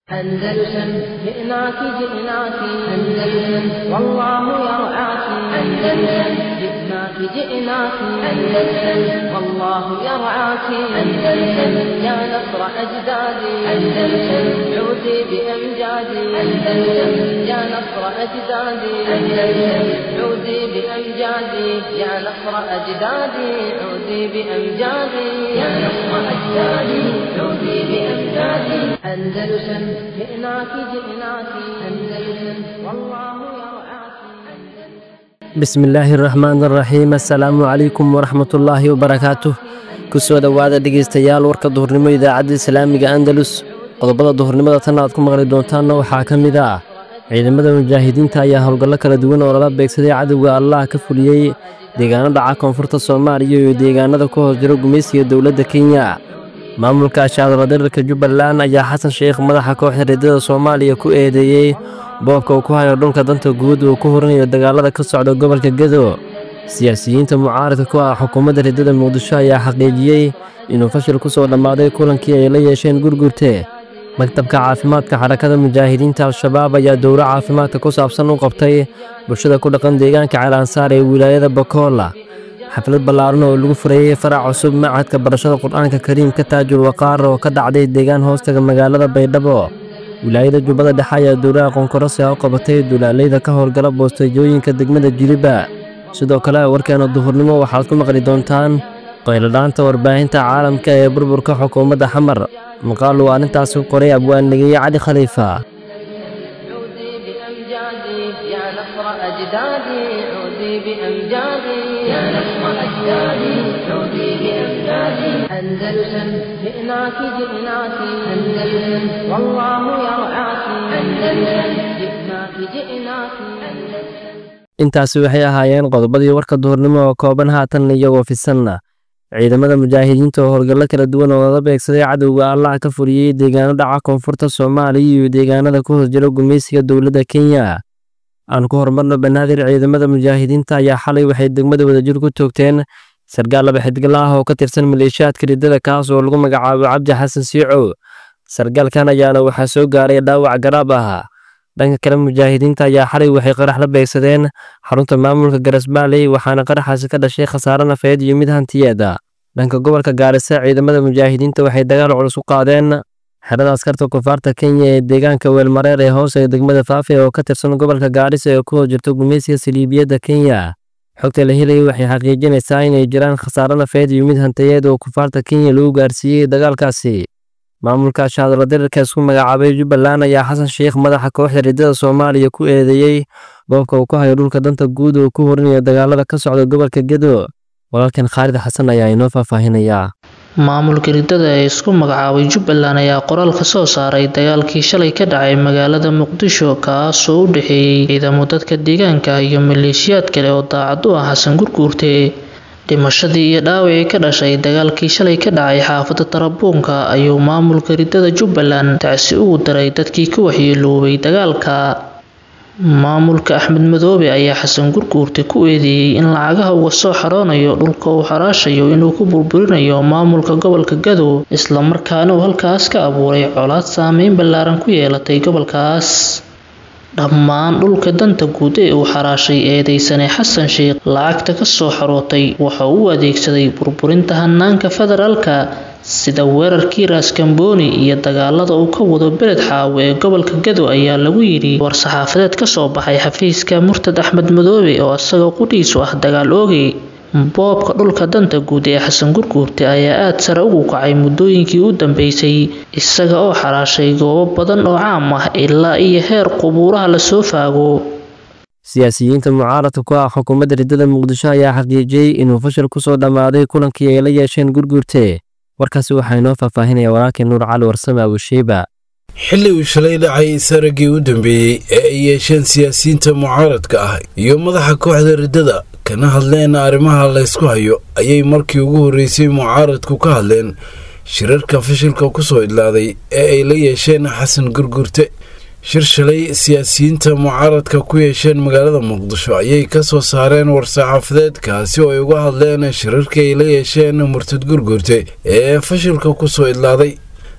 أندلسن جئناك جئناك أندلسن والله يرعاك أندلسن جئناك جئناك أندلسن والله يرعاك أندلسن يا نصر أجدادي أندلسن عودي بأمجادي أندلسن يا نصر أجدادي أندلسن عودي بأمجادي يا نصر أجدادي عودي بأمجادي يا نصر أجدادي عودي بأمجادي أندلسن جئناك جئناك أندلسن والله يرعاك bismillaahi araxmaan araxiim assalaamu calaykum waraxmatullaahi wabarakaatuh kusoo dhowaada dhegaystayaal warka duhurnimo idaacadda islaamiga andalus qodobada duhurnimada tan aad ku maqli doontaanna waxaa ka mid ah ciidamada mujaahidiinta ayaa howlgallo kala duwan oo lala beegsaday cadowga allah ka fuliyey deegaano dhaca koonfurta soomaaliya iyo deegaanada ku hoos jiro gumaysiga dowladda kenya maamulka ashaadaladirirka jubbaland ayaa xasan sheekh madaxa kooxda reedada soomaaliya ku eedeeyey boobka uu ku hayo dhulka danta guud uu ku horinayo dagaalada ka socda gobolka gedo siyaasiyiinta mucaaradka ku ah xukuumadda reedada muqdisho ayaa xaqiijiyey inuu fashil ku soo dhammaaday kulankii ay la yeesheen gurgurte maktabka caafimaadka xarakada mujaahidiinta al-shabaab ayaa dowro caafimaadka ku saabsan u qabtay bulshada ku dhaqan deegaanka ceelansaar ee wilaayada bakoola xaflad ballaaran oo lagu furayey farac cusub macadka barashada qur-aanka kariimka taajul waqaar oo ka dhacday deegaan hoostaga magaalada baydhabo wilaayada jubbada dhexe ayaa dowlaha qoonkorose u qabatay dulaaleyda ka howlgala boostayjooyinka degmada jiliba sidoo kale warkeena duhurnimo waxaad ku maqli doontaan qayladhaanta warbaahinta caalamka ee burburka xukuumadda xamar maqaal uu arrintaasi ku qoray abwaannigeeye cali khaliifa عودي بأمجادي يا نصر أجدادي عودي بأمجادي يا نصر أجدادي عودي بأمجادي أندلسن جئناك جئناك أندلسن والله يرعاك أندلسن جئناك جئناك أندلسن intaasi waxay ahaayeen qodobadii warka duhurnimo oo kooban haatan iyagoo fisanna ciidamada mujaahidiinta oo howlgallo kala duwan oo lala beegsaday cadowga allah ka fuliyey deegaano dhaca koonfurta soomaaliya iyo deegaanada ku hoos jira gumaysiga dowladda kenya aan ku horumarno banaadir ciidamada mujaahidiinta ayaa xalay waxay degmada wadajir ku toogteen sargaal laba xidgala ah oo ka tirsan maleeshiyaadka riddada kaas oo lagu magacaabo cabdi xasan siico sargaalkan ayaana waxaa soo gaaray dhaawac garaab ah dhanka kale mujaahidiinta ayaa xalay waxay qarax la beegsadeen xarunta maamulka garasbaaley waxaana qaraxaasi ka dhashay khasaare nafeed iyo mid hantiyeeda dhanka gobolka gaarisa ciidamada mujaahidiinta waxay dagaal culus u qaadeen xerada askarta kufaarta kenya ee deegaanka weelmareer ee hoose ee degmada faafe oo ka tirsan gobolka gaarisa ee ku hoos jirto gumaysiga saliibiyadda kenya xogta la helayay waxay xaqiijinaysaa inay jiraan khasaare nafeed iyo mid hantiyeed oo kufaarta kenya lagu gaarsiiyey dagaalkaasi maamulka ashaadaladirirka isku magacaabay jubbaland ayaa xasan sheekh madaxa kooxda riddada soomaaliya ku eedeeyey boobka uu ku hayo dhulka danta guud oo ku horinayo dagaalada ka socda gobolka gedo walaalkan khaalid xasan ayaa inoo faahfaahinayaa maamulka riddada ee isku magacaabay jubbaland ayaa qoraal ka soo saaray dagaalkii shalay ka dhacay magaalada muqdisho kaasoo u dhexeeyey ciidamo dadka deegaanka iyo maleeshiyaad kale oo daacad u ah xasan gurguurte dhimashadii iyo dhaawacii ka dhashay dagaalkii shalay ka dhacay xaafadda tarabuunka ayuu maamulka riddada jubbaland tacsi ugu daray dadkii ka waxyeeloobay dagaalka maamulka axmed madoobe ayaa xasan gurguurte ku eedeeyey in lacagaha uga soo xaroonayo dhulka uu xaraashayo inuu ku burburinayo maamulka gobolka gadow islamarkaana uu halkaas ka abuuray colaad saameyn ballaaran ku yeelatay gobolkaas dhammaan dhulka danta guud ee uu xaraashay eedeysane xasan sheekh lacagta ka soo xarootay waxa uu u adeegsaday burburinta hanaanka federaalka sida weerarkii raaskambooni iyo dagaalada uu ka wado beled xaawo ee gobolka gado ayaa lagu yidhi war-saxaafadeed ka soo baxay xafiiska murtad axmed madoobe oo isagoo qudhiisu ah dagaal oogay boobka dhulka danta guud ee xasan gurguurte ayaa aada sare ugu kacay muddooyinkii u dambeysay isaga oo xaraashay goobo badan oo caam ah ilaa iyo heer qubuuraha lasoo faago siyaasiyiinta mucaaradka ku ah xukuumadda riddada muqdisho ayaa xaqiijiyey inuu fashil ku soo dhammaaday kulankii ay la yeesheen gurguurte warkaasi waxaa inoo faahfaahinaya walaalkii nuur cali warsame abushiiba xilli uu shalay dhacay saraggii u dambeeyey ee ay yeesheen siyaasiyiinta mucaaradka ah iyo madaxa kooxda riddada kana hadleen arrimaha laysku hayo ayay markii ugu horreysay mucaaradku ka hadleen shirarka fashilka ku soo idlaaday ee ay la yeesheen xasan gurgurte shir shalay siyaasiyiinta mucaaradka ku yeesheen magaalada muqdisho ayay ka soo saareen war-saxaafadeed kaasi oo ay uga hadleen shirarkii ay la yeesheen murtad gurgurte ee fashilka ku soo idlaaday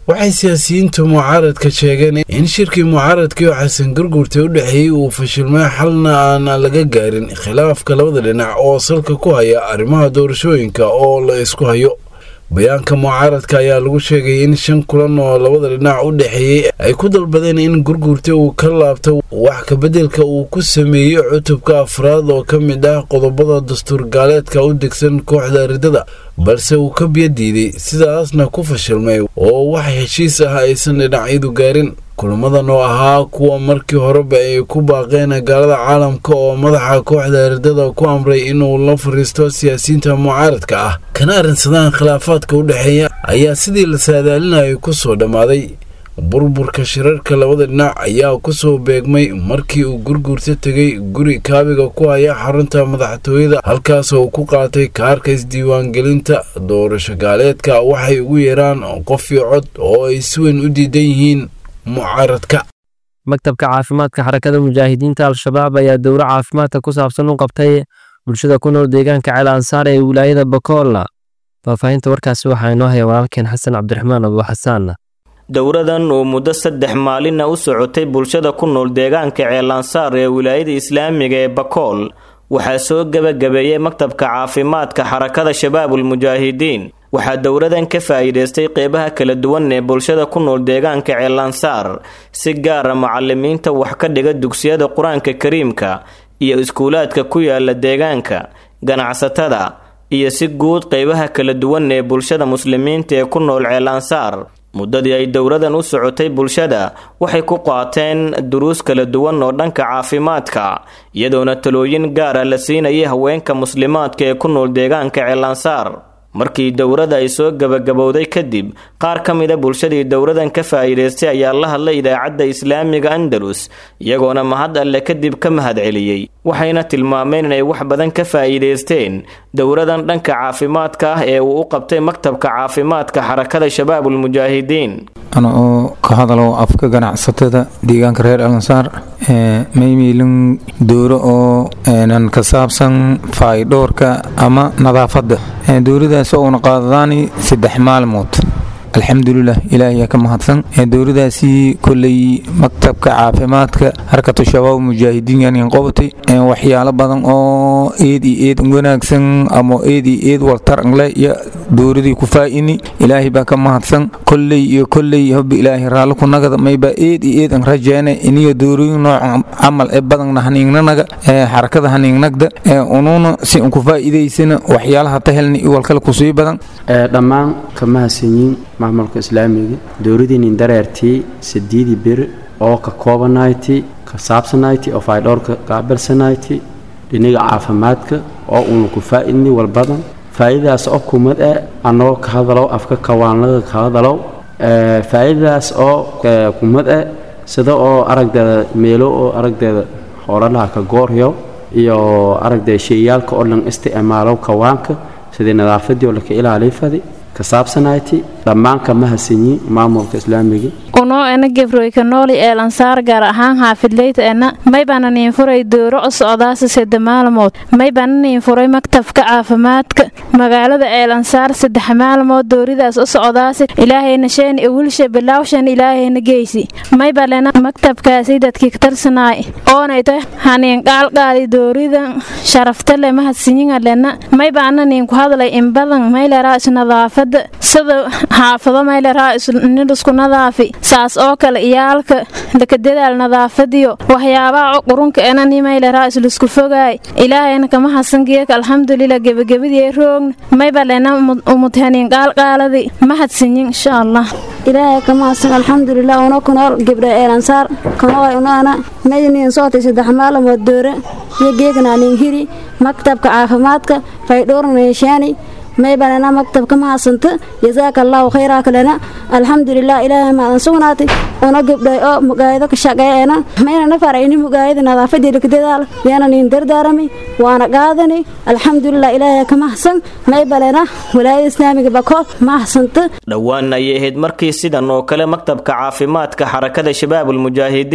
waxay siyaasiyiinta mucaaradka sheegeen in shirkii mucaaradkii oo xasan garguurta u dhexeeyey uu fashilmay xalna aan laga gaarin khilaafka labada dhinac oo salka ku haya arrimaha doorashooyinka oo la isku hayo bayaanka mucaaradka ayaa lagu sheegay in shan kulan oo labada dhinac u dhexeeyey ay ku dalbadeen in gurguurta uu ka laabto wax kabeddelka uu ku sameeyey cutubka afraad oo ka mid ah qodobada dastuur gaaleedka u degsan kooxda ridada balse uu ka biyo diiday sidaasna ku fashilmay oo wax heshiis ah aysan dhinacyadu gaarin kulamadan oo ahaa kuwa markii horeba ay ku baaqeen gaalada caalamka oo madaxa kooxda ridada ku amray inuu la fariisto siyaasiyiinta mucaaradka ah kana arrinsadaan khilaafaadka u dhexeeya ayaa sidii la saadaalinayay ku soo dhammaaday burburka shirarka labada dhinac ayaa kusoo beegmay markii uu gurguurta tegay guri kaabiga ku haya xarunta madaxtooyada halkaas oo ku qaatay kaarka isdiiwaangelinta doorasho gaaleedka waxay ugu yeeraan qof iyo cod oo ay si weyn u diidan yihiin mucaaradka maktabka caafimaadka xarakada mujaahidiinta al-shabaab ayaa dowro caafimaadka ku saabsan u qabtay bulshada ku nool deegaanka ceel ansaar ee wilaayada bakoolna faahfaahinta warkaasi waxaa inoo haya walaalkeen xasan cabdiraxmaan abu xasaan dowradan oo muddo saddex maalinna u socotay bulshada ku nool deegaanka ceelansaar ee wilaayada islaamiga ee bakool waxaa soo gebagabeeyey maktabka caafimaadka xarakada shabaabul mujaahidiin waxaa dowradan ka faa'iidaystay qeybaha kala duwan ee bulshada ku nool deegaanka ceelansaar si gaara macalimiinta wax ka dhiga dugsiyada qur-aanka kariimka iyo iskuulaadka ku yaala deegaanka ganacsatada iyo si guud qeybaha kala duwan ee bulshada muslimiinta ee ku nool ceelansaar muddadii ay dowradan u socotay bulshada waxay ku qaateen duruus kala duwan oo dhanka caafimaadka iyadoona talooyin gaara la siinayay haweenka muslimaadka ee ku nool deegaanka ceelansaar markii dowrada ay soo gabagabowday kadib qaar ka mida bulshadii dowradan ka faa'iidaystay ayaa la hadlay idaacadda islaamiga andalus iyagoona mahad alle kadib ka mahad celiyey waxayna tilmaameen inay wax badan ka faa'iidaysteen dowradan dhanka caafimaadka ah ee uu u qabtay maktabka caafimaadka xarakada shabaabul mujaahidiin ana oo ka hadalo afka ganacsatada deegaanka reer alansaar maymiilin dowro oo nan ka saabsan faayidhoorka ama nadaafadda dowladaas oo una qaadadaani saddex maalmood alxamdulilah ilaahiyaa ka mahadsan dowladaasi koley maktabka caafimaadka harkatu shabaab mujaahidiin yan qobatay waxyaalo badan oo eed iyo eed wanaagsan ama eed iyo eed waltar angle iyo dowladii ku faa'ini ilaahay baa ka mahadsan koley iyo koley hobbi ilaahay raalli ku nagada mayba eed iyo eed an rajeene iniyo dowlooyin noocan camal ee badanna haniignanaga xarakada haniignagda unuuna si an ku faa'iidaysana waxyaalaha tahelna iyo walkale kusii badan dhammaan ka mahadsanyiin maamulka islaamiga dowladiinin dareertii sideedii bir oo ka koobanayti ka saabsanayti oo faydhowrka qaabilsanayti dhinaga caafimaadka oo uuna ku faa'idni walbadan faa'iidadaas oo kumad ah annagoo ka hadalow afka kawaanlaga ka hadalow faa'iidadaas oo kumad ah sida oo aragdeeda meelo oo aragdeeda hoolalaha ka gooryo iyo aragdeeda sheyaalka oo dhan isticmaalow kawaanka sidii nadaafadii oo laka ilaaliy fadi ka saabsanayti dhammaan ka mahadsanyi maamulka islaamiga unoo ena gebroyka nooli eelansaar gaar ahaan xaafidleyta ena maybana niin furay dooro o socdaasa sedde maalmood maybana niin furay maktabka caafimaadka magaalada eelansaar saddex maalmood dooridaas o socdaasi ilaahayna sheen iwilsha bilaawshan ilaahayna geysi maybalena maktabkaasi dadkii katarsanaay oonayta haniin qaalqaadi dooridan sharaftale mahadsinyinga lena maybana niin ku hadlay inbadan mayleraa isnadaafada sida xaafado mayleraa nidhisku nadaafi saas oo kale iyaalka lakadadaal nadaafadiyo waxyaabaha qurunka enani mayleraa islisku fogaay ilaahayna kama hasangeeka alxamdulilah gebagabadii roogna maybalena umudhaniin qaalqaaladi mahadsinyin insha allah ilaahay kama hasan alxamdulilah una kunool gebdha eelansaar kanool unaana mayniin sootay saddex maalamood doore iyo geegnaanin hiri maktabka caafimaadka faydhoornayshaani maybanana maktabka mahadsanto jazaaka allaahu khayraa kalena alxamdulilah ilaahay maadan sugnaatay una gabdhay oo mugaayado ka shaqeeyena maynana farayni mugaayada nadaafadii lakadadaal yaana niin dardaarami waana qaadani alxamdulilah ilaahay ka mahadsan maybalena walaayada islaamiga bakool mahadsanto dhowaan ayay ahayd markii sidan oo kale maktabka caafimaadka xarakada shabaabul mujaahidiin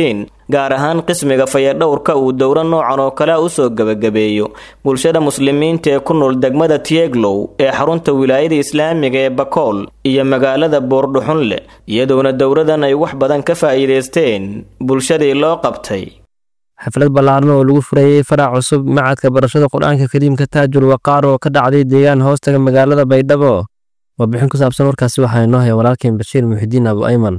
gaar ahaan qismiga fayadhowrka uu dowro noocan oo kale u soo gebagabeeyo bulshada muslimiinta ee ku nool degmada tieglow ee xarunta wilaayada islaamiga ee bakool iyo magaalada boordhuxunle iyadoona dowradan ay wax badan ka faa'iidaysteen bulshadii loo qabtay xaflad ballaaran oo lagu furayey farac cusub macadka barashada qur-aanka kariimka taajul waqaar oo ka dhacday deegaan hoostaga magaalada baydhabo warbixin ku saabsan warkaasi waxaa inoo haya walaalkeen bashiir muxidiin abu ayman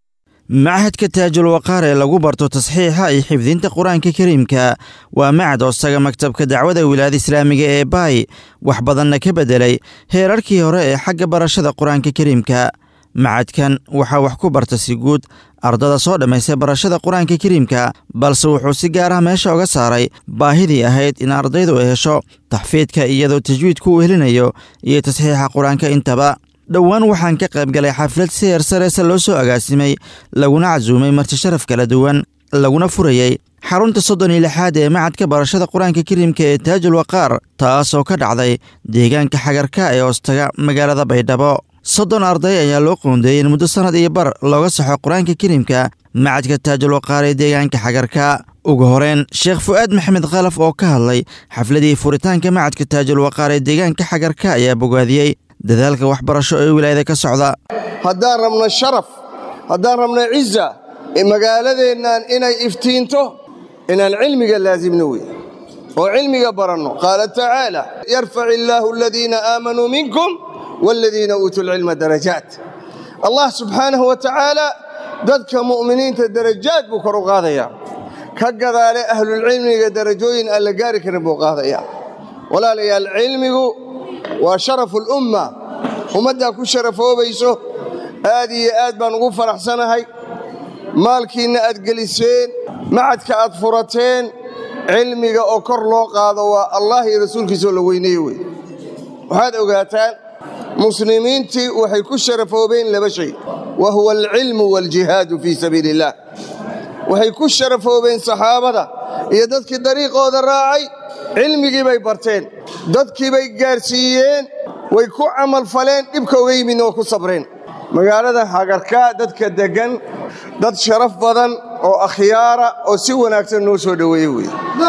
machadka taajul waqaar ee lagu barto tasxiixa iyo xifdinta qur-aanka kariimka waa macad hoostaga maktabka dacwada wilaayada islaamiga ee baay wax badanna ka beddelay heerarkii hore ee xagga barashada qur-aanka kariimka macadkan waxaa wax ku barta si guud ardada soo dhammaystay barashada qur-aanka kariimka balse wuxuu si gaar ah meesha uga saaray baahidii ahayd in ardaydu ay hesho taxfiidka iyadoo tajwiidku uu helinayo iyo tasxiixa qur-aanka intaba dhowaan waxaan ka qayb galay xaflad si heer sareesa loo soo agaasimay laguna casuumay marti sharaf kala duwan laguna furayey xarunta soddon iyo lixaad ee macadka barashada qur-aanka kariimka ee taajul waqaar taasoo ka dhacday deegaanka xagarka ee hoostaga magaalada baydhabo soddon arday ayaa loo qoondeeyey in muddo sannad iyo bar looga saxo qur-aanka kariimka macadka taajul waqaar ee deegaanka xagarka ugu horeen sheekh fu'aad maxamed khalaf oo ka hadlay xafladii furitaanka macadka taajul waqaar ee deegaanka xagarka ayaa bogaadiyey dadaalka waxbarasho ee wilaayada ka socda haddaan rabno sharaf haddaan rabno ciza magaaladeennan inay iftiinto inaan cilmiga laasimno wey oo cilmiga baranno qaala tacaala yarfac illaahu aladiina aamanuu minkum waaladiina uutuu lcilma darajaat allah subxaanahu wa tacaala dadka mu'miniinta darajaad buu kor u qaadayaa ka gadaale ahlulcilmiga darajooyin aan la gaari karin buu qaadayaa walaalayaal cilmigu waa sharafu lumma ummaddaa ku sharafoobayso aad iyo aad baan ugu faraxsanahay maalkiinna aad geliseen macadka aad furateen cilmiga oo kor loo qaado waa allah iyo rasuulkiisaoo la weyneeye wey waxaad ogaataan muslimiintii waxay ku sharafoobeen laba shay wa huwa alcilmu waaljihaadu fii sabiili illaah waxay ku sharafoobeen saxaabada iyo dadkii dariiqooda raacay cilmigii bay barteen dadkii bay gaarsiiyeen way ku camalfaleen dhibka oga yimidna oo ku sabreen magaalada hagarkaa dadka deggan dad sharaf badan oo akhyaara oo si wanaagsan noo soo dhoweeye wey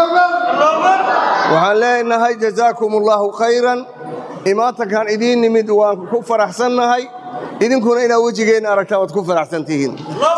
waxaan leenahay jazaakum allaahu khayran imaatankan idiin nimid waan ku faraxsannahay idinkuna inaad wejigeenna aragtaan waad ku faraxsan tihiin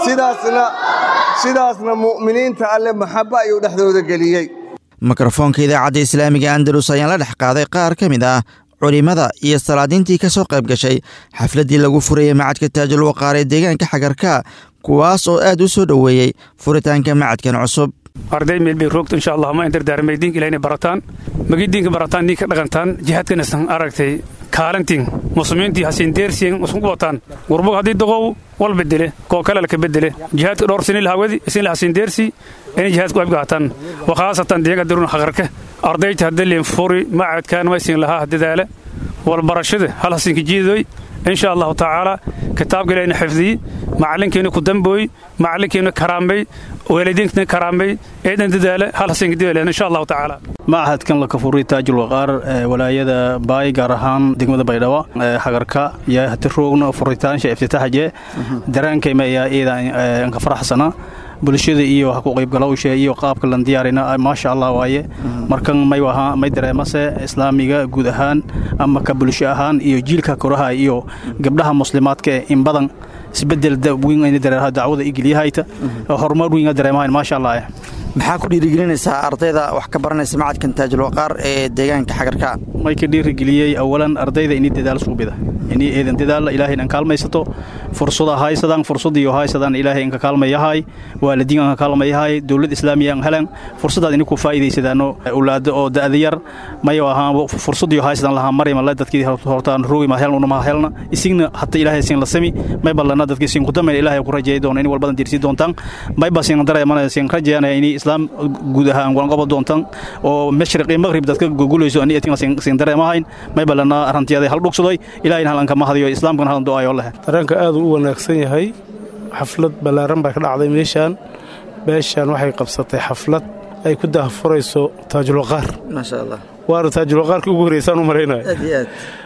sidaasna mu'miniinta alle maxabba ayuu dhexdooda geliyey mikrofoonka idaacadda islaamiga andalus ayaan la dhex qaaday qaar ka mid ah culimmada iyo salaadiintii ka soo qayb gashay xafladdii lagu furayey macadka taajul waqaar ee deegaanka xagarka kuwaas oo aad u soo dhoweeyey furitaanka macadkan cusub arday meel bay roogto insha allah ma indardaarmay diinka ilahina barataan magi diinka barataan diinka dhaqantaan jihaadkanasan aragtay kaalantiin muslimiintii hasiin deersiyen usunku wataan gurbog haddii doqow wal bedele koo kale ka bedele jihaadka dhowr sini lahawadi isin hasiin deersi inay jihaadku abgaataan wakhaasatan deega darun hagarka ardayta hadalin furi macadkaan ma isin lahaa dadaale walbarashada hal hasiinka jiidoy insha allahu tacaala kitaabka ilahina xifdiyi macalinkeena ku dambooy macalinkeena karaambay waalidiinkeena karaambay eedan dadaale hal hasiinka dadaale insha allahu tacaala machadkan la kafuray taajul waqaar walaayada baay gaar ahaan degmada baydhabo hagarka iyo hati roogna furitaansha iftitaaxje daraankayma ayaa iidan ka faraxsana bulshada iyo ha ku qaybgalowsha iyo qaabka lan diyaarina maasha allah waaye markan may ahaa may dareemase islaamiga guud ahaan ama ka bulsho ahaan iyo jiilka koraha iyo gabdhaha muslimaadka in badan isbedel weyn ayna dareeraha dacwada igeliyahayta horumar weyn dareemahayn maasha allah maxaa ku dhiirigelinaysaa ardayda wax ka baranaysa macadkan taajul waqaar ee deegaanka xagarka may ka dhiirigeliyey awalan ardayda inii dadaal suubida inii eedan dadaal ilaahay inaan kaalmaysato fursada haysadaan fursadiyo haysadaan ilaahay inka kaalmayahay waalidiin anka kaalmayahay dowlad islaamiya an helan fursadaad ini ku faa'iidaysadaano ulaada oo da'da yar mayo ahaan fursadiyo haysadaan lahaa maryama le dadkii hortaan roogi ma helna unama helna isigna hata ilaahay siin la sami may ballana dadkii siin kudamayn ilaahay ku rajeey doona in walbadan diirsi doontaan may ba siin dareemana siin rajeeyanaya inii islaam guud ahaan walanqobo doontaan oo mashriq iyo maqrib dadka gugulayso ani etin siin dareemahayn may ballana arantiyada hal dhugsadoy ilaahayna halanka mahadiyo islaamkana halan do'ayo leh dareenka aad u wanaagsan yahay xaflad ballaaran baa ka dhacday meeshaan beeshaan waxay qabsatay xaflad ay ku daahfurayso taajulwaqaar maasha allah waana taajulwaqaarkii ugu horeysaan u malaynaya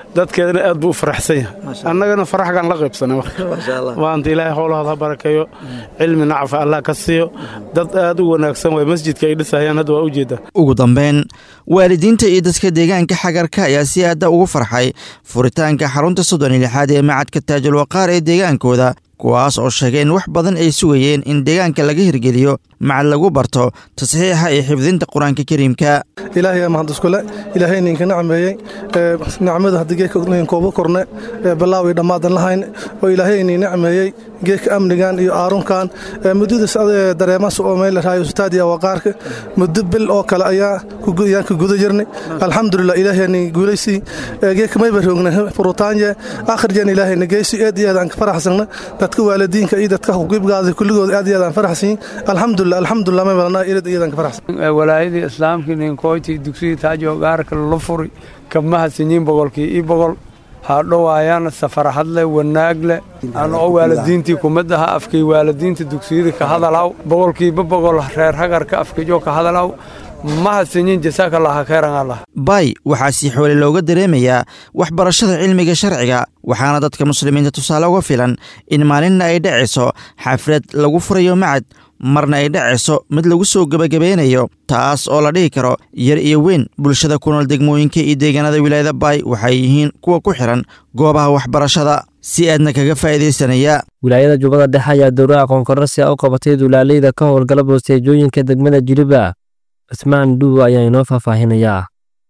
dadkeedana aad buu u faraxsan yahay annagana faraxgaan la qaybsanay maanta ilaahay howlahooda ha barakeeyo cilmi nacfa allah ka siiyo dad aad u wanaagsan way masjidka ay dhisayaan hadda waa u jeedaa ugu dambeyn waalidiinta iyo dadka deegaanka xagarka ayaa si aada ugu farxay furitaanka xarunta soddon iyo lixaad ee macadka taajul waqaar ee deegaankooda kuwaas oo sheegay in wax badan ay sugayeen in deegaanka laga hirgeliyo macad lagu barto tasxiixa iyo xifdinta qur-aanka kariimka ilaahay mahad iskule ilaahay ninka nacmeeyey nacmada haddii geeka kooba korne balaawi dhammaadan lahayn oo ilaahay nin nacmeeyey geeka amnigan iyo aarunkan muddada dareemas oo meel raayo ustaadiya waqaarka muddo bil oo kale ayaa ayaan ka guda jirnay alxamdulilah ilaahay nin guulaysi geeka mayba roogna furutaanye akhrijan ilaahay nageysi aad iyo aad aan ka faraxsana dadka waalidiinka iyo dadka huqiibgaada kulligood aad iyo aad aan faraxsan alxamdulilah alxamdulilah may balana ilad iyo aan ka faraxsan walaayadii islaamkii ninkoyti dugsiga taajo gaarka la furi kabmaha sinyiin boqolkii ii boqol haadhowaayaan safarxadle wanaagle anoo waalidiintii kumid aha afkay waalidiinta dugsiyada ka hadalaw boqolkiiba boqol reer hagarka afkajo ka hadalaw mahadsanyin jasaakallaaha khayran allah bay waxaa si xoole looga dareemayaa waxbarashada cilmiga sharciga waxaana dadka muslimiinta tusaale uga filan in maalinna ay dhacayso xaflad lagu furayo macad marna ay dhacayso mid lagu soo gebagabeynayo taas oo la dhihi karo yar iyo weyn bulshada ku nool degmooyinka iyo deegaanada wilaayada baay waxay yihiin kuwa ku xihan goobaha waxbarashada si aadna kaga faa'iidaysanaya wilaayada jubbada dhexe ayaa dowra aqoon kororsi a u qabatay dulaaleyda ka howlgala boosteejooyinka degmada jiliba cismaan dhuuw ayaa inoo faahfaahinayaa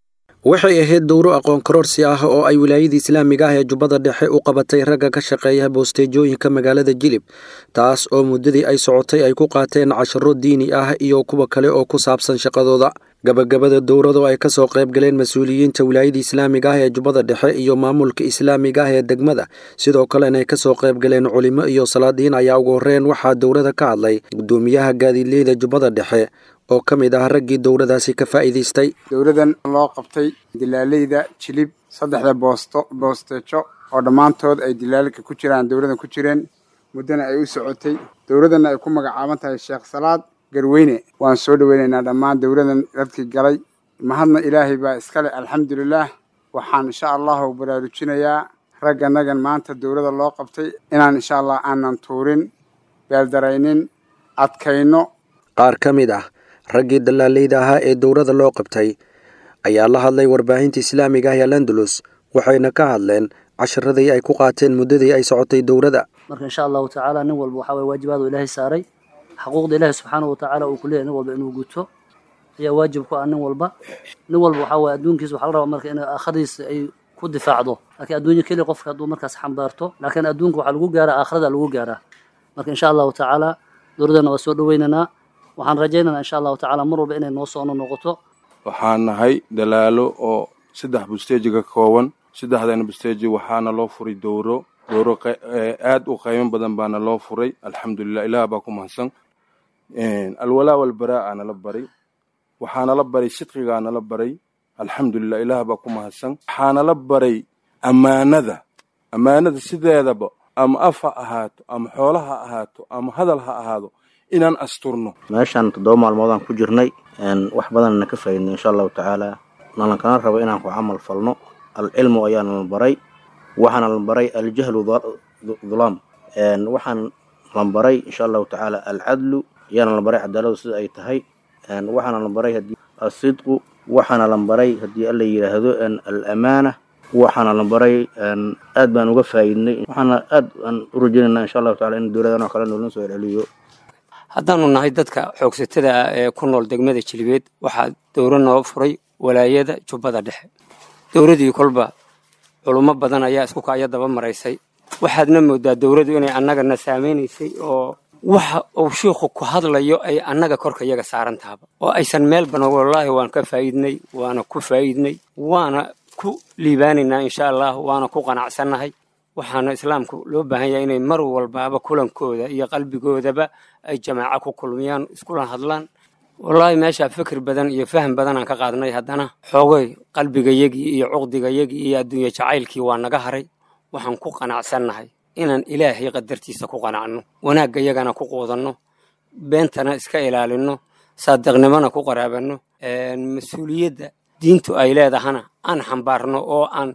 waxay ahayd dowro aqoon kororsi ah oo ay wilaayada islaamiga ah ee jubbada dhexe u qabatay ragga ka shaqeeya boosteejooyinka magaalada jilib taas oo muddadii ay socotay ay ku qaateen casharo diini ah iyo kuwa kale oo ku saabsan shaqadooda gabagabada dowradu ay ka soo qayb galeen mas-uuliyiinta wilaayada islaamiga ah ee jubbada dhexe iyo maamulka islaamiga ah ee degmada sidoo kalena ay ka soo qayb galeen culimo iyo salaadiin ayaa ugu horreyn waxaa dowrada ka hadlay gudoomiyaha gaadiidleyda jubbada dhexe oo ka mid ah raggii dowladaasi ka faa'iidaystay dowladan loo qabtay dilaaleyda jilib saddexda boosto boosteejo oo dhammaantood ay dilaalka ku jiraan dowladan ku jireen muddana ay u socotay dowladana ay ku magacaaban tahay sheekh salaad garweyne waan soo dhoweynaynaa dhammaan dowladan dadkii galay mahadna ilaahay baa iskale alxamdulilaah waxaan insha allahu baraarujinayaa ragganagan maanta dowlada loo qabtay inaan insha allah aanan tuurin beeldaraynin adkayno qaar ka mid ah raggii dallaaleyda ahaa ee dowlada loo qabtay ayaa la hadlay warbaahinta islaamiga ah ee landulus waxayna ka hadleen casharadii ay ku qaateen muddadii ay socotay dowladda marka insha allahu tacaala nin walba waxaa waye waajibaadu ilaahay saaray xaquuqda ilaahay subxaanahu watacaala uu ku leeyahay nin walba inuu guto ayaa waajib ku ah nin walba nin walba waxaa waye adduunkiisa waxaa la rabaa marka in aakhiradiisa ay ku difaacdo laakiin adduunya keliya qofka hadduu markaas xambaarto laakiin adduunka waxaa lagu gaaraa aakhirada lagu gaaraa marka insha allahu tacaala dowladana waa soo dhoweynaynaa waxaan rajaynaynaa insha allahu tacaala mar walba inay noo soono noqoto waxaan nahay dalaalo oo saddex busteeji ka kooban saddexdana busteeji waxaana loo furay dowro dowro aad u qiimo badan baana loo furay alxamdulilah ilaah baa ku mahadsan alwalaa walbaraa nala baray waxaanala baray sidqigaanala baray alxamdulilah ilaah baa ku mahadsan waxaanala baray ammaanada ammaanada sideedaba ama af ha ahaato ama xoola ha ahaato ama hadal ha ahaado inaan asturno meeshaan toddoba maalmoodaan ku jirnay wax badanna ka faaidnay insha allahu tacaala nalankana rabo inaan ku camal falno alcilmu ayaana la baray waxaana la baray aljahlu dhulaam waxaan la baray insha allahu tacaala alcadlu ayaana la baray cadaaladu sida ay tahay waxaana la baray hadii asidqu waxaana la baray haddii alla yidhaahdo alamaana waxaana la baray aad baan uga faa'iidnay waxaana aad aan u rajaynayna insha allahu tacala in dowladan oo kale noolna soo celceliyo haddaanu nahay dadka xoogsatada ah ee ku nool degmada jilibeed waxaa dowro noo furay walaayada jubbada dhexe dowladii kolba culummo badan ayaa isku kaya daba maraysay waxaadna moodaa dowladdu inay annagana saamaynaysay oo waxa uu shiikhu ku hadlayo ay annaga korka yaga saaran tahaba oo aysan meel badan wallaahi waan ka faa'iidnay waana ku faa'iidnay waana ku liibaanaynaa insha allah waana ku qanacsannahay waxaana islaamku loo baahan yahay inay mar walbaaba kulankooda iyo qalbigoodaba ay jamaaco ku kulmiyaan iskula hadlaan wallaahi meeshaa fikir badan iyo faham badanaan ka qaadnay haddana xoogay qalbigayagii iyo cuqdigayagii iyo adduunye jacaylkii waa naga haray waxaan ku qanacsannahay inaan ilaahay qadartiisa ku qanacno wanaagga yagana ku quudanno beentana iska ilaalinno saadiqnimona ku qaraabanno mas-uuliyadda diintu ay leedahana aan xambaarno oo aan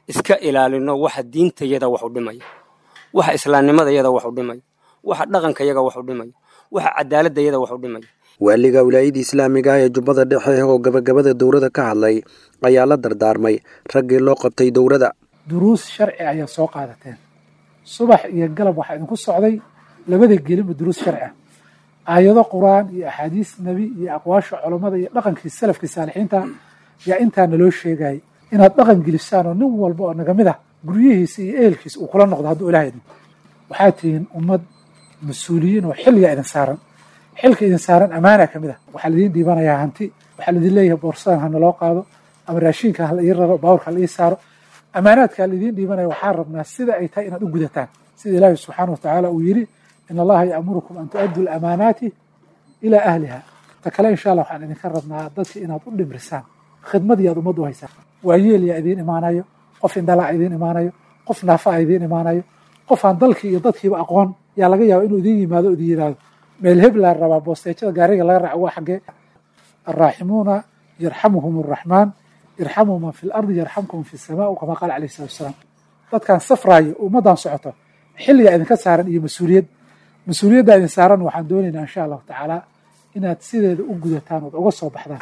iska ilaalino waxa diintayada wax u dhimaya waxa islaamnimadayada wax u dhimaya waxa dhaqankayaga wax u dhimaya waxa cadaaladayada wax u dhimaya waaliga wilaayadii islaamiga ah ee jubbada dhexe oo gabagabada dowladda ka hadlay ayaa la dardaarmay raggii loo qabtay dowladda duruus sharci ayaa soo qaadateen subax iyo galab waxaa idinku socday labada gelinba duruus sharci ah aayado qur-aan iyo axaadiis nebi iyo aqwaasha culammada iyo dhaqankii salafkii saalixiinta yaa intaa naloo sheegayay inaad dhaqan gelisaan oo nin walba oo naga mid ah guryihiisa iyo ehelkiisa uu kula noqdo hadduu ilaah idin waxaa tihiin ummad mas-uuliyiin oo xilliga idin saaran xilka idin saaran ammaana ka mid ah waxaa laidiin dhiibanayaa hanti waxaa laidin leeyahay boorsadan ha naloo qaado ama raashiinka ha la ii raro baawurka ha la ii saaro ammaanaadka laidiin dhiibanaya waxaan rabnaa sida ay tahay inaad u gudataan sida ilaahi subxaana wa tacaala uu yidhi in allaha ya'murukum an tu'addu lamaanaati ilaa ahliha ta kale insha allah waxaan idinka rabnaa dadka inaad u dhimrisaan khidmadii aad ummadda u haysaan waayeel yaa idiin imaanayo qof indhalaa idiin imaanayo qof naafaa idiin imaanayo qof aan dalkii iyo dadkiiba aqoon yaa laga yaaba inuu idiin yimaado o idin yidhaahdo meel heb laa rabaa boosteejada gaariga laga raaco waa xaggee alraaximuuna yarxamuhum arraxmaan irxamuu man fi lardi yarxamkum fi samaa kama qaala calayhi salatu wasalaam dadkan safraayo ummaddan socoto xilligaa idinka saaran iyo mas-uuliyad mas-uuliyaddaa idin saaran waxaan doonaynaa insha allahu tacaala inaad sideeda u gudataan ood uga soo baxdaan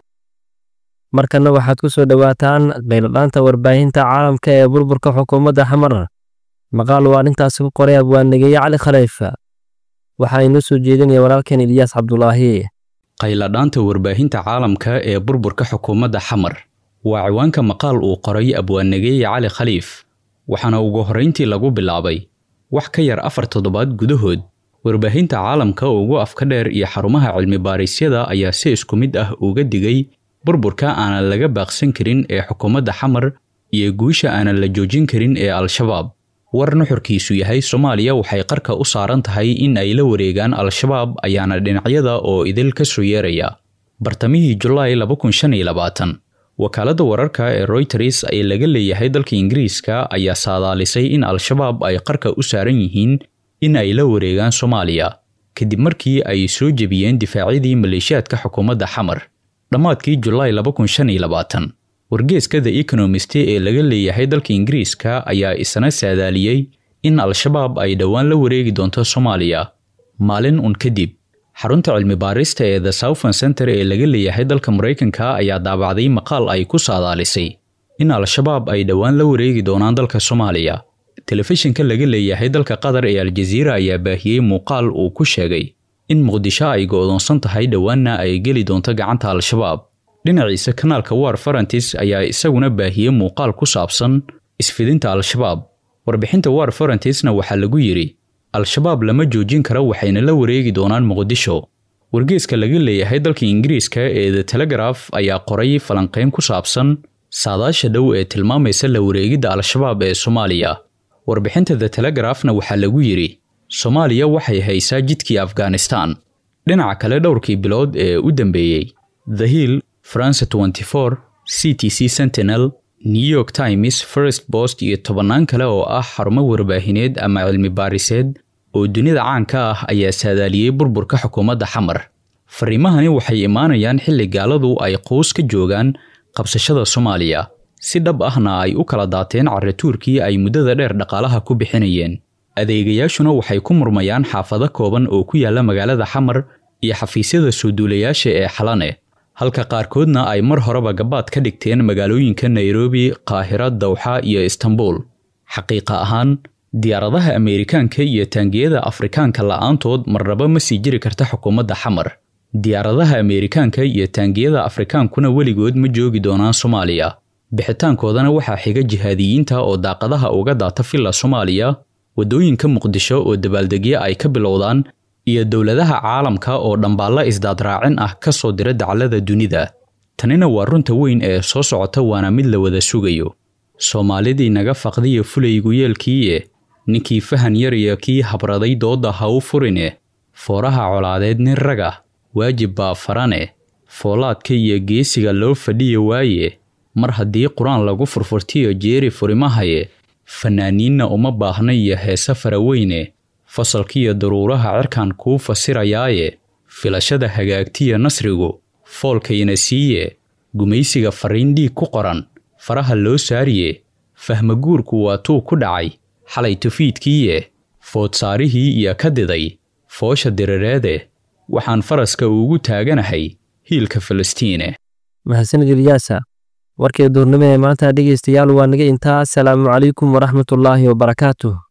markana waxaad ku soo dhowaataan qayladhaanta warbaahinta caalamka ee burburka xukuumadda xamar maqaal uu arrintaasi ku qoray abwaannegeeye cali khaliifa waxaa inoo soo jeedinaya walaalkeen ilyaas cabdulaahi qayladhaanta warbaahinta caalamka ee burburka xukuumadda xamar waa ciwaanka maqaal uu qoray abwaannegeeye cali khaliif waxaana ugu horrayntii lagu bilaabay wax ka yar afar toddobaad gudahood warbaahinta caalamka ugu afka dheer iyo xarumaha cilmi-baarisyada ayaa si isku mid ah uga digay burburka aanan laga baaqsan karin ee xukuumadda xamar iyo guusha aanan la joojin karin ee al-shabaab war nuxurkiisu yahay soomaaliya waxay qarka u saaran tahay in ay la wareegaan al-shabaab ayaana dhinacyada oo idil ka soo yeeraya bartamihii julaay wakaaladda wararka ee royters ee laga leeyahay dalka ingiriiska ayaa saadaalisay in al-shabaab ay qarka u saaran yihiin in ay la wareegaan soomaaliya kadib markii ay soo jebiyeen difaacyadii maleeshiyaadka xukuumadda xamar dhammaadkii julaay wargeeska the ekonomist ee laga leeyahay dalka ingiriiska ayaa isna saadaaliyey in al-shabaab ay dhowaan la wareegi doonto soomaaliya maalin un kadib xarunta cilmi-baarista ee the southern center ee laga leeyahay dalka maraykanka ayaa daabacday maqaal ay ku saadaalisay in al-shabaab ay dhowaan la wareegi doonaan dalka soomaaliya telefishinka laga leeyahay dalka qatar ee aljaziira ayaa baahiyey muuqaal uu ku sheegay in muqdisho ay go'doonsan tahay dhowaanna ay geli doonto gacanta al-shabaab dhinaciisa kanaalka war farantis ayaa isaguna baahiyey muuqaal ku saabsan isfidinta al-shabaab warbixinta war farantisna waxaa lagu yidhi al-shabaab lama joojin karo waxayna la wareegi doonaan muqdisho wargeeska laga leeyahay dalka ingiriiska ee the telegraf ayaa qoray falanqayn ku saabsan saadaasha dhow ee tilmaamaysa la wareegidda al-shabaab ee soomaaliya warbixinta the telegrafna waxaa lagu yidhi soomaaliya waxay haysaa jidkii afghanistan dhinaca kale dhowrkii bilood ee u dambeeyey the hill france 24 c t c sentinel new york times first post iyo tobannaan kale oo ah xarumo warbaahineed ama cilmi baariseed oo dunida caanka ah ayaa saadaaliyey burburka xukuumadda xamar fariimahani waxay imaanayaan xilli gaaladu ay quus ka joogaan qabsashada soomaaliya si dhab ahna ay u kala daateen carrituurkii ay muddada dheer dhaqaalaha ku bixinayeen adeegayaashuna waxay ku murmayaan xaafado kooban oo ku yaalla magaalada xamar iyo xafiisyada soo duulayaasha ee xalane halka qaarkoodna ay mar horeba gabaad ka dhigteen magaalooyinka nairobi qaahira dawxa iyo istanbul xaqiiqa ahaan diyaaradaha ameerikaanka iyo taangiyada afrikaanka la'aantood marnaba ma sii jiri karta xukuumadda xamar diyaaradaha ameerikaanka iyo taangiyada afrikaankuna weligood ma joogi doonaan soomaaliya bixitaankoodana waxaa xiga jihaadiyiinta oo daaqadaha uga daata filla soomaaliya waddooyinka muqdisho oo dabaaldegyo ay ka bilowdaan iyo dowladaha caalamka oo dhambaalla isdaadraacin ah ka soo dira daclada dunida tanina waa runta weyn ee soo socota waana mid la wada sugayo soomaalidii naga faqdiya fulaygu yeelkiiye ninkii fahan yar iyo kii habraday doodda ha u furine fooraha colaadeed nin raga waajib baa farane foolaadka iyo geesiga loo fadhiya waaye mar haddii qur-aan lagu furfurtiyo jeeri furimahaye fanaaniinna uma baahna iyo heese faraweyne fasalkiiyo daruuraha cirkan kuu fasirayaaye filashada hagaagtiya nasrigu foolkayna siiye gumaysiga farriin dhiig ku qoran faraha loo saariye fahmaguurku waa tuu ku dhacay xalay tufiidkiiye foodsaarihii iyo ka diday foosha dirireede waxaan faraska ugu taaganahay hiilka falastiine mahadsanid ilyaasa warkii duurnimo ee maanta dhegaystayaal waa naga intaa asalaamu calaykum waraxmatullaahi wabarakaatuh